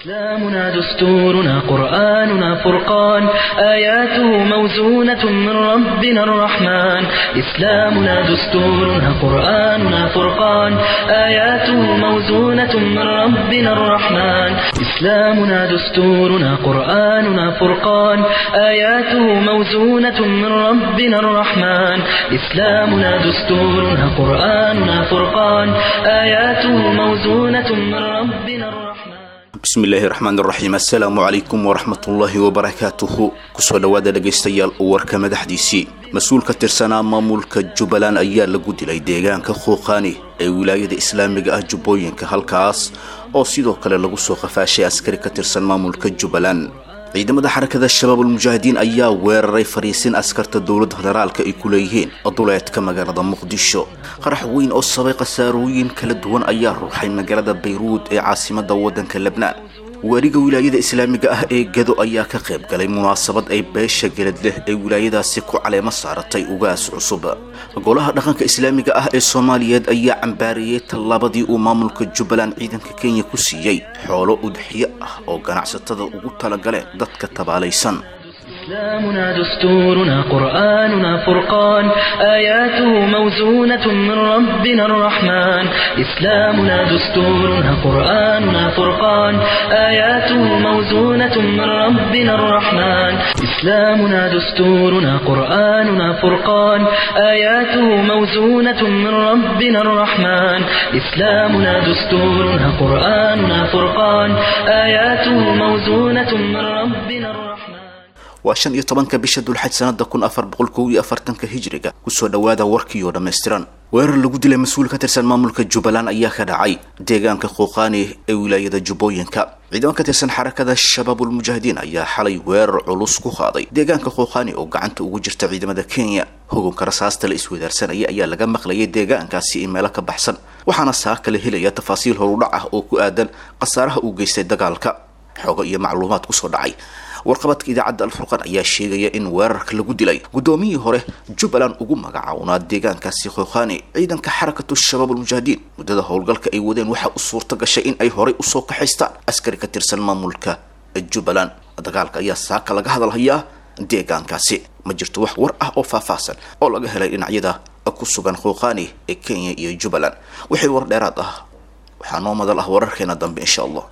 إسلامنا دستورنا قرآننا فرقان آياته موزونة من ربنا الرحمن إسلامنا دستورنا قرآننا فرقان آياته موزونة من ربنا الرحمن إسلامنا دستورنا قرآننا فرقان آياته موزونة من ربنا الرحمن إسلامنا دستورنا قرآننا فرقان آياته موزونة من ربنا الرحمن bismillaahi raxmaan raxiim assalaamu calaykum waraxmatullaahi wabarakaatuhu kusoo dhowaada dhegaystayaal warka madaxdiisii mas-uul ka tirsanaa maamulka jubbaland ayaa lagu dilay deegaanka khuuqaani ee wilaayada islaamiga ah jubbooyinka halkaas oo sidoo kale lagu soo qafaashay askari ka tirsan maamulka jubbaland ciidamada xarakada shabaabulmujaahidiin ayaa weeraray fariisin askarta dowladda federaalka ay ku leeyihiin duleedka magaalada muqdisho qarax weyn oo sabay khasaarooyin kala duwan ayaa ruuxay magaalada bayruud ee caasimada waddanka lebnaan waariga wilaayada islaamiga ah ee gado ayaa ka qayb galay munaasabad ay beesha gelad leh ee wilaayadaasi ku caleemo saaratay ugaas cusub golaha dhaqanka islaamiga ah ee soomaaliyeed ayaa cambaariyey tallaabadii uu maamulka jubbaland ciidanka kenya ku siiyey xoolo udxiyo ah oo ganacsatada ugu talagaleen dadka tabaalaysan إسلامنا دستورنا قرآننا فرقان آياته موزونة من ربنا الرحمن إسلامنا دستورنا قرآننا فرقان آياته موزونة من ربنا الرحمن إسلامنا دستورنا قرآننا فرقان آياته موزونة من ربنا الرحمن إسلامنا دستورنا قرآننا فرقان آياته موزونة من ربنا الرحمن waa shan iyo tobanka bisha dulxaj sanada kun afar boqol kow iyo afartanka hijriga kusoo dhowaada warkii oo dhammaystiran weerar lagu dilay mas-uul ka tirsan maamulka jubbaland ayaa ka dhacay deegaanka khuuqaani ee wilaayada jubbooyinka ciidamo ka tirsan xarakada shabaabulmujaahidiin ayaa xalay weerar culus ku qaaday deegaanka khuuqaani oo gacanta ugu jirta ciidamada kenya hugunka rasaasta la iswadaarsanaya ayaa laga maqlayay deegaankaasi in meelo ka baxsan waxaana saa kala helaya tafaasiil horudhac ah oo ku aadan khasaaraha uu geystay dagaalka xoogo iyo macluumaad kusoo dhacay warqabadka idaacadda alfurqan ayaa sheegaya in weerarka lagu dilay guddoomiyii hore jubbaland ugu magacawnaa deegaankaasi khookhani ciidanka xarakatu shabaabulmujaahidiin muddada howlgalka ay wadeen waxaa u suurta gashay in ay horay usoo kaxaystaan askari ka tirsan maamulka jubbaland dagaalka ayaa saaka laga hadalhayaa deegaankaasi ma jirto wax war ah oo faahfaahsan oo laga helay dhinacyada ku sugan khookhani ee kenya iyo jubbaland wixii war dheeraad ah waxaa noo madal ah wararkeena dambe insha allah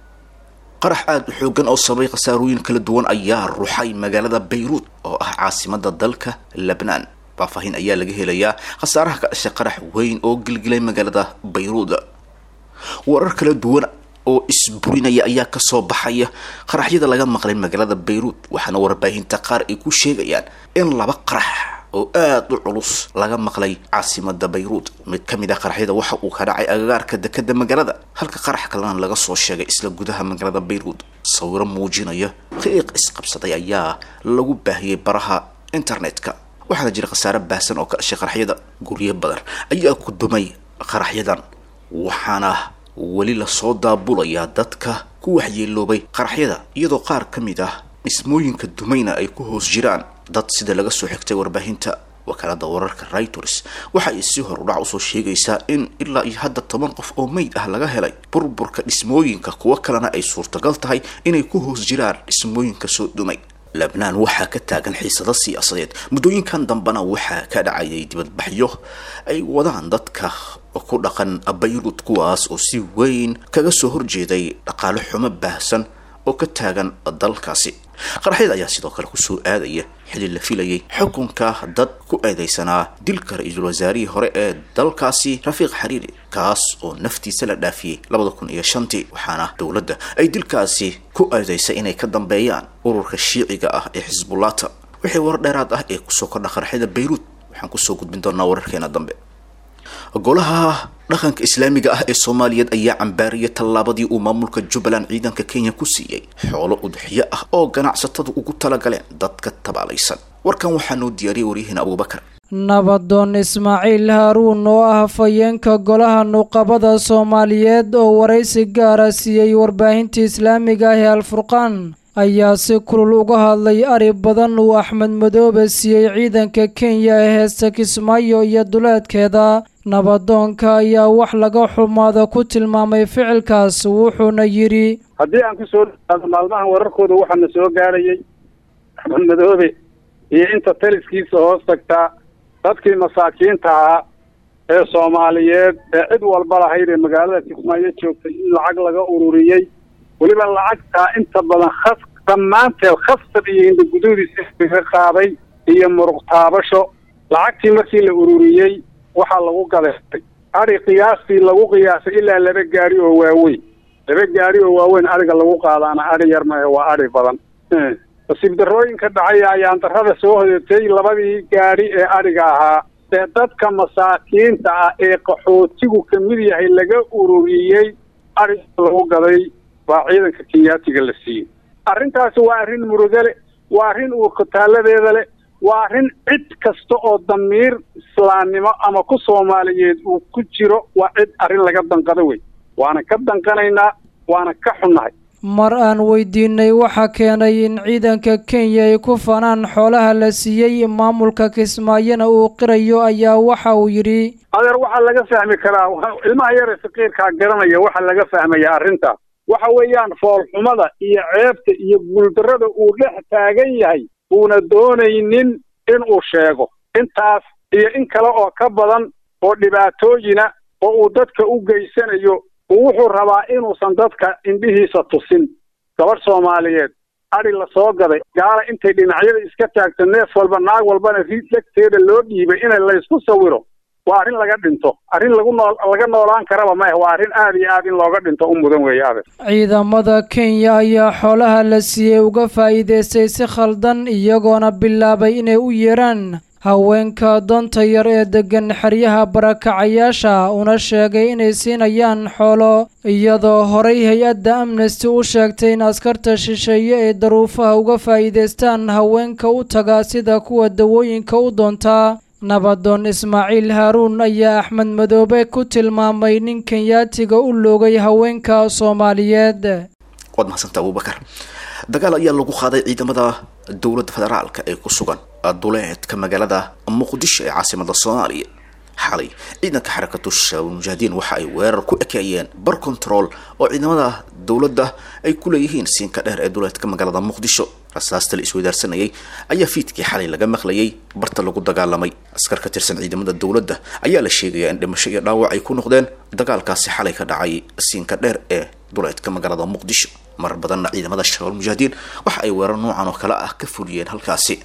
qarax aada u xoogan oo sabay khasaarooyin kala duwan ayaa ruxay magaalada bayruud oo ah caasimada dalka lebnaan faahfaahin ayaa laga helayaa khasaaraha ka dhashay qarax weyn oo gilgilay magaalada bayruud warar kala duwan oo isburinaya ayaa kasoo baxaya qaraxyada laga maqlay magaalada bayruud waxaana warbaahinta qaar ay ku sheegayaan in laba qarax oo aada u culus laga maqlay caasimada bayruud mid ka mid ah qaraxyada waxa uu ka dhacay agagaarka dekada magaalada halka qarax kalena laga soo sheegay isla gudaha magaalada bayruud sawiro muujinaya qiiq isqabsaday ayaa lagu baahiyey baraha internetka waxaana jira khasaare baahsan oo ka dhashay qaraxyada guryo badan ayaa ku dumay qaraxyadan waxaana weli lasoo daabulayaa dadka ku waxyeeloobay qaraxyada iyadoo qaar ka mid ah dhismooyinka dumayna ay ku hoos jiraan dad sida laga soo xigtay warbaahinta wakaalada wararka reuters waxa ay si horudhac usoo sheegaysaa in ilaa iyo hadda toban qof oo meyd ah laga helay burburka dhismooyinka kuwo kalena ay suurtagal tahay inay ku hoos jiraan dhismooyinka soo dumay lebnaan waxaa ka taagan xiisado siyaasadeed muddooyinkan dambena waxaa ka dhacayay dibadbaxyo ay wadaan dadka ku dhaqan bayruud kuwaas oo si weyn kaga soo horjeeday dhaqaale xumo baahsan oo ka taagan dalkaasi qaraxyada ayaa sidoo kale kusoo aadaya xili la filayay xukunka dad ku eedeysanaa dilka ra-iisul wasaarihii hore ee dalkaasi rafiiq xariiri kaas oo naftiisa la dhaafiyey labada kun iyo shantii waxaana dowladda ay dilkaasi ku eedeysay inay ka dambeeyaan ururka shiiciga ah ee xisbullata wixii war dheeraad ah ee kusoo kordha qaraxyada bayruud waxaan kusoo gudbin doonaa wararkeena dambe golaha dhaqanka islaamiga ah ee soomaaliyeed ayaa cambaariyay tallaabadii uu maamulka jubbaland ciidanka kenya ku siiyey xoolo udxiyo ah oo ganacsatadu ugu talagaleen dadka tabaalaysan warkan waxaa noo diyaariyay waryaheena abuubakar nabadoon ismaaciil haaruun oo ah hafayeenka golaha nuqabada soomaaliyeed oo waraysi gaara siiyey warbaahinta islaamiga ah ee alfurqaan ayaa si kulul uga hadlay ari badan uu axmed madoobe siiyey ciidanka kenya ee heesta kismaayo iyo duleedkeeda nabadoonka ayaa wax laga xumaada ku tilmaamay ficilkaas wuxuuna yidhi haddii aan ku soo dhawaado maalmahan wararkooda waxaana soo gaadhayay axmed madoobe iyo inta taliskiisa hoos tagtaa dadkii masaakiinta ahaa ee soomaaliyeed ee cid walba lahayd ee magaalada kismaayo joogtay in lacag laga ururiyey weliba lacagtaa inta badan khas dhammaanteed khasab iyo indhaguduudiisa laga qaaday iyo muruq taabasho lacagtii markii la ururiyey waxaa lagu gadeestay adhi qiyaastii lagu qiyaasay ilaa laba gaari oo waaweyn laba gaari oo waaweyn adhiga lagu qaadaana adhi yar mahe waa adhi badan nasiib darrooyinka dhacay ayaan darrada soo hodatay labadii gaari ee adhiga ahaa ee dadka masaakiinta ah ee qaxootigu ka mid yahay laga ururiyey adhiga lagu gaday baa ciidanka kenyaatiga la siiyey arrintaasi waa arrin murugale waa arrin uurkutaaladeeda leh waa arrin cid kasta oo damiir islaamnimo ama ku soomaaliyeed uu ku jiro waa cid arrin laga danqado wey waana ka danqanaynaa waana ka xunnahay mar aan weydiinay waxa keenay in ciidanka kenya ay ku fanaan xoolaha la siiyey maamulka kismaayona uu qirayo ayaa waxa uu yidhi adeer waxaa laga fahmi karaa ilmaha yare saqiirkaa garanaya waxaa laga fahmaya arrintaas waxa weeyaan foolxumada iyo ceebta iyo guuldarrada uu dhex taagan yahay uuna doonaynin inuu sheego intaas iyo in kale oo ka badan oo dhibaatooyina oo uu dadka u geysanayo wuxuu rabaa inuusan dadka indhihiisa tusin gabadh soomaaliyeed adhi la soo gaday gaala intay dhinacyada iska taagto neef walba naag walbana riid lagteeda loo dhiibay in laysku sawiro waa arrin laga dhinto arrin lagu nool laga noolaan karaba maya waa arrin aad iyo aad in looga dhinto u mudan weeye adeer ciidamada kenya ayaa xoolaha la siiyey uga faa'iidaystay si khaldan iyagoona bilaabay inay u yeeraan haweenka doonta yar ee deggan xeryaha barakacayaasha una sheegay inay siinayaan xoolo iyadoo horay hay-adda amnesty u sheegtay in askarta shisheeye ee daruufaha uga faa'iidaystaan haweenka u taga sida kuwa dawooyinka u doontaa nabadoon ismaaciil haaruun ayaa axmed madoobe ku tilmaamay nin kenyaatiga u loogay haweenka soomaaliyeed waad mahadsanta abubakar dagaal ayaa lagu qaaday ciidamada dowladda federaalka ee ku sugan duleedka magaalada muqdisho ee caasimada soomaaliya xalay ciidanka xarakatu shabaab mujaahidiin waxa ay weerar ku ekeeyeen bar control oo ciidamada dowladda ay ku leeyihiin siinka dheer ee duleedka magaalada muqdisho rasaasta la isweydaarsanayay ayaa fiidkii xalay laga maqlayay barta lagu dagaalamay askar ka tirsan ciidamada dowladda ayaa la sheegayaa in dhimasho iyo dhaawac ay ku noqdeen dagaalkaasi xalay ka dhacay siinka dheer ee duleedka magaalada muqdisho marar badanna ciidamada shabaab mujaahidiin waxa ay weerar noocan oo kale ah ka fuliyeen halkaasi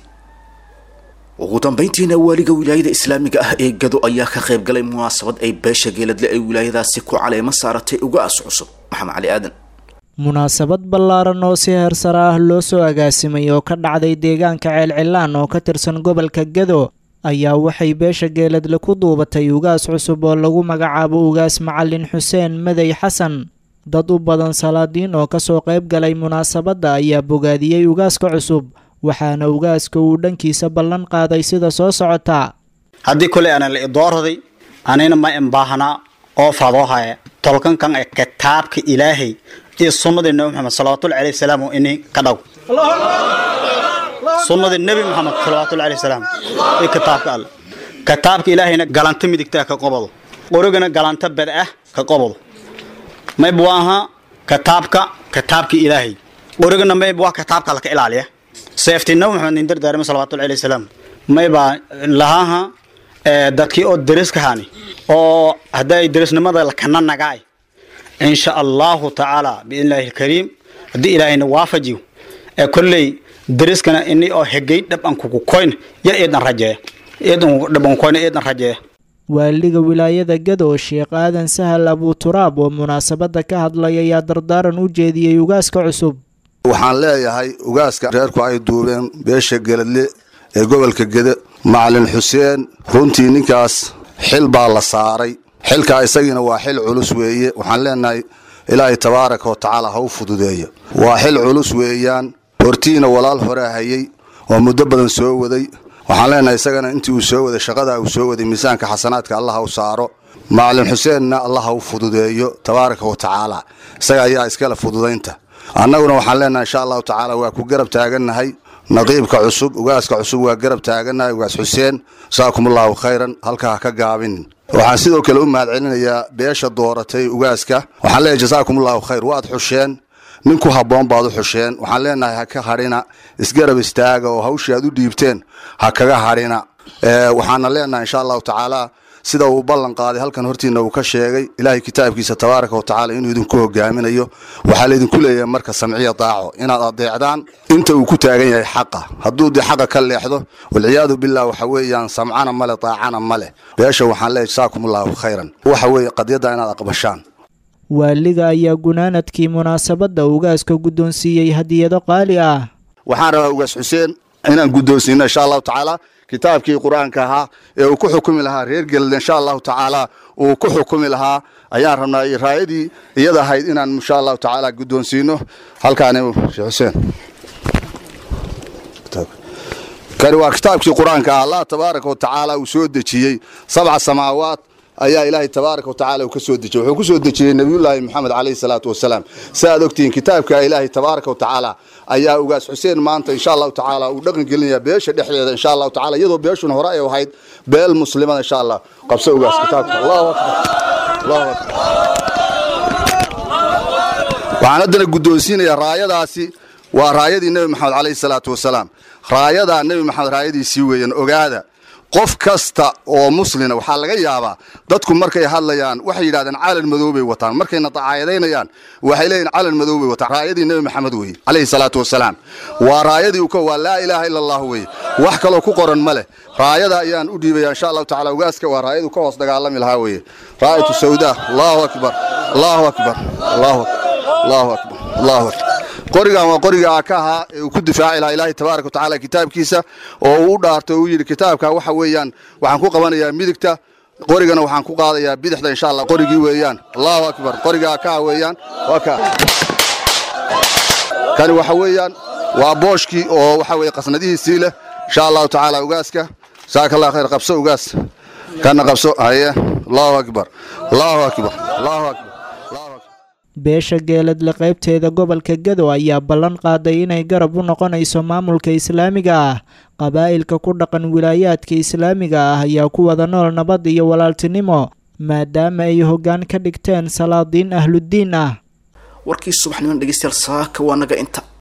ugu dambeyntiina waaliga wilaayada islaamiga ah ee gado ayaa ka qayb galay munaasabad ay beesha geeladle ay wilaayadaasi ku caleemo saaratay ugaas cusub maxamed cali aadan munaasabad ballaaran oo si heersare ah loo soo agaasimay oo ka dhacday deegaanka ceelcilaan oo ka tirsan gobolka gado ayaa waxay beesha geeladle ku duubatay ugaas cusub oo lagu magacaabo ugaas macalin xuseen madey xasan dad u badan salaadiin oo kasoo qayb galay munaasabadda ayaa bogaadiyey ugaaska cusub waxaana ugaaska uu dhankiisa ballan qaaday sida soo socotaa haddii koley ana la idoorday anina ma imbaahnaa oo fadoohaya tolkankan ee kitaabka ilaahay iyo sunnadii nebi maxamed salawatullahi alayhi wasalaam ini ka dhaw sunnadii nebi maxamed salawatullahi alayhi wasalaam iyo kitaabka alle kitaabka ilaahayna galanta midigtaa ka qobado qorigana galanta bad ah ka qobado mayb waa ahaa kitaabka kitaabka ilaahay qorigana mayb waa kitaabka laka ilaaliya seeftii nabi maxamed nin dardaarima salawatullahi alayhi wasalaam maybaa lahaaha dadkii oo deriskahani oo hadday derisnimada lakana nagaay insha allahu tacaala biidnillahi alkariim haddii ilaahayna waafajiyo ee kolley deriskana ini oo hegay dhaban kugu koyn ya eedan rajeeya eedan dhaban koyna eedan rajeeya waaliga wilaayada gado sheekh aadan sahal abuturaab oo munaasabadda ka hadlay ayaa dardaaran u jeediyey ugaaska cusub waxaan leeyahay ugaaska reerku ay duubeen beesha geladle ee gobolka gede macalin xuseen runtii ninkaas xil baa la saaray xilkaa isagiina waa xil culus weeye waxaan leenahay ilaahay tabaaraka wa tacaala ha u fududeeya waa xil culus weeyaan hortiina walaal horaa hayey oo muddo badan soo waday waxaan leenahay isagana intii uu soo waday shaqadaa uu soo waday miisaanka xasanaadka allah ha u saaro macalin xuseenna allah ha u fududeeyo tabaaraka wa tacaala isaga ayaa iskale fududaynta annaguna waxaan leenahay insha allahu tacaala waa ku garab taagannahay naqiibka cusub ugaaska cusub waa garab taagannahay ugaas xuseen jasaakumullahu khayran halkaa ha ka gaabinin waxaan sidoo kale u mahad celinayaa beesha dooratay ugaaska waxaan leeyahay jasaakumullahu khayr waad xusheen nin ku habboon baad u xusheen waxaan leenahay ha ka hadhina isgarab istaaga oo hawshii aad u dhiibteen ha kaga hadhina waxaana leenahay insha allahu tacaala sida uu ballan qaaday halkan hortiina uu ka sheegay ilaahay kitaabkiisa tabaaraka wa tacala inuu idinku hogaaminayo waxaa laydinku leeyahay marka samciya daaco inaad adeecdaan inta uu ku taagan yahay xaqa hadduu dee xaqa ka leexdo walciyaadu billah waxa weeyaan samcana male daacana male beesha waxaan leeyahay jasaakumullahu khayran waxa weeye qadiyadda inaad aqbashaan waaliga ayaa gunaanadkii munaasabadda ugaaska guddoonsiiyey hadiyado qaali ah waxaan rabaa ugaas xuseen inaan guddoonsiino insha allahu tacaala kitaabkii qur-aanka ahaa ee uu ku xukumi lahaa reer geled insha allahu tacaala uu ku xukumi lahaa ayaan rabnaa raayadii iyada ahayd inaan insha allahu tacaala guddoonsiino halkaani sheekh xuseen kani waa kitaabkii qur-aanka ah allah tabaaraka wa tacaala uu soo dejiyey sabca samaawaat ayaa ilaahay tabaaraka wa tacala uu ka soo dejiyey wuxuu ku soo dejiyey nebiyullaahi moxamed calayhi salaatu wasalaam si aad ogtihiin kitaabka ilaahay tabaaraka wa tacaala ayaa ugaas xuseen maanta insha allahu tacaala uu dhaqan gelinaya beesha dhexdeeda insha allahu tacaala iyadoo beeshuna hore ay ahayd beel muslimada insha allah qabso ugaas kitaabka allahu akbar allahu akbar waxaan haddana guddoonsiinayaa raayadaasi waa raayadii nebi maxamed calayhi salaatu wasalaam raayadaa nebi maxamed raayadiisii weeyaan ogaada qof kasta oo muslina waxaa laga yaabaa dadku markay hadlayaan waxay yidhahdeen calan madow bay wataan markayna dacaayadaynayaan waxay leeyihin calan madow bay wataan raayadii nebi maxamed weeye calayhi salaatu wasalaam waa raayadii uu ka waa laa ilaaha ila allah weeye wax kaloo ku qoran ma leh raayada ayaan u dhiibaya insha allahu tacala ugaaska waa raayadu ka hoos dagaalami lahaa weeye raayatu sawda allahu akbar allahu akbar allahu akbar allahu akbar allahu akbar qorigan waa qoriga ka ahaa ee uu ku difaaci lahaa ilaahay tabaaraka wa tacaala kitaabkiisa oo uu u dhaartay oo uu yidhi kitaabka waxa weeyaan waxaan ku qabanayaa midigta qorigana waxaan ku qaadayaa bidixda insha allah qorigii weeyaan allahu akbar qorigaa kaa weeyaan waa kaa kani waxa weeyaan waa booshkii oo waxa weeye qasnadihiisii leh insha allahu tacaala ugaaska jazaaka allah khayr qabso ugaas kana qabso haye allahu akbar allahu akbar allahu akbar beesha geeladle qaybteeda gobolka gado ayaa ballan qaaday inay garab u noqonayso maamulka islaamiga ah qabaa'ilka ku dhaqan wilaayaadka islaamiga ah ayaa ku wada nool nabad iyo walaaltinimo maadaama ay hoggaan ka dhigteen salaadiin ahluddiin ah warkii subaxnimo dhegeystayaal saaka waa naga inta